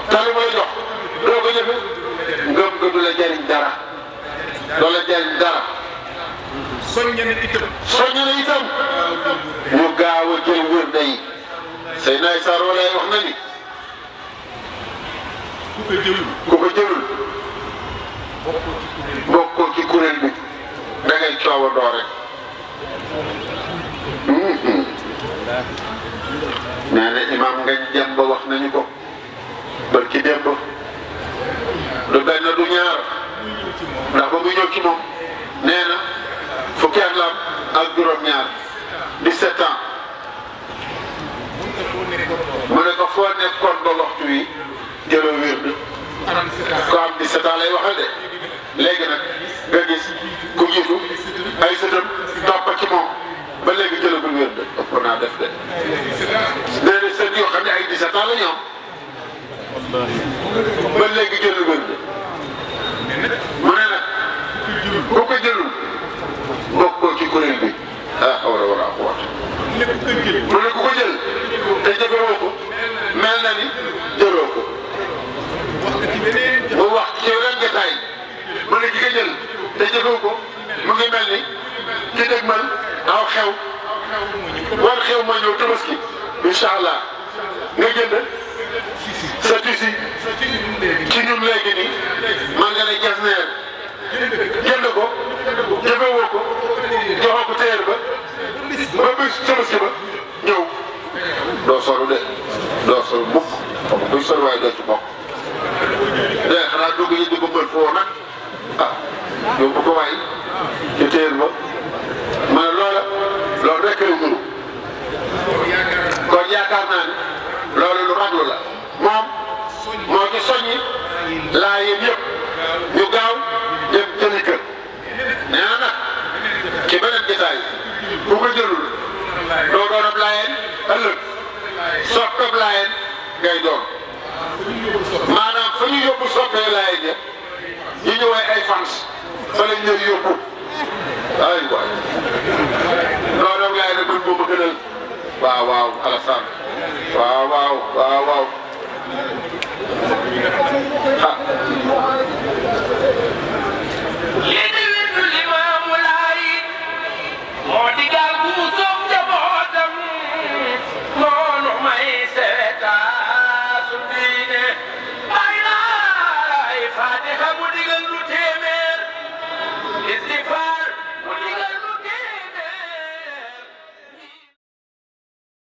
te lu ma la jox doo ko jëfe ngëm nga du la jariñ dara doo la jariñ dara soññe na itam soññu na itam ñu gaaw a jël wér day say naay saar walaay wax na ni ku ko jëlul ku ko jëlul bokkoo ci kuréel bi da ngay coowandoo rek nee na imaam ngañ jëm ba wax nañu ko barki démb du benn du ñaar ndax ba muy ñëw ci moom nee na fukki at la am ak juróom-ñaar 17 ans mu ne ko foo nekkoon ba waxtu wi jëloo wér bi ko am 17 ans lay waxal de léegi nag nga gis ku jiitu ay sëtam topp ci moom ba léegi jëlagul wér de ëpp naa def de nee na sët yoo xam ne ay 17 ans la ñu am ba léegi jëlul wér de mu ne nag ku ko jëlul bokkoo ci kuréel bi ah war a war a wax lépp ko jël mu ne ku ko jël te jëfewoo ko mel na ni jëloo ko wax nga ci beneen mu wax ci yeneen jotaay mu ne ki ko jël te jëfewu ko mu ngi mel ni ki dëgg man aw xew war xew ma ñëw tabaski incha allah nga jënd sa tisi ci ñun léegi nii man nga ne jas neer jënd ko jëfewoo ko joxoo ko téer ba ba bis tabaski ba ñëw doo solu de doo solu mukk xam nga buy sol waaye doo ci bokk de xanaa dugg yi dugg mbër foo nag ah yóbbu ko waay ci téer ba ma ne loola loolu rek la nuru kon yaakaar naa ne loolu lu raglu la moom moo ci soññi laa yéen yëpp ñu gaaw dem jëli kër nee na nag ci beneen gisaay bu ko jëlul doo doon ab laayeen ëllëg soppeeb laayeen ngay doon maanaam fa ñu yóbbu soppee laayeen ya ñu ñëwee ay fans fa lañ leen yóbbu ay waay loolu nag laay nag man moom a gënal waaw waaw Alassane waaw waaw waaw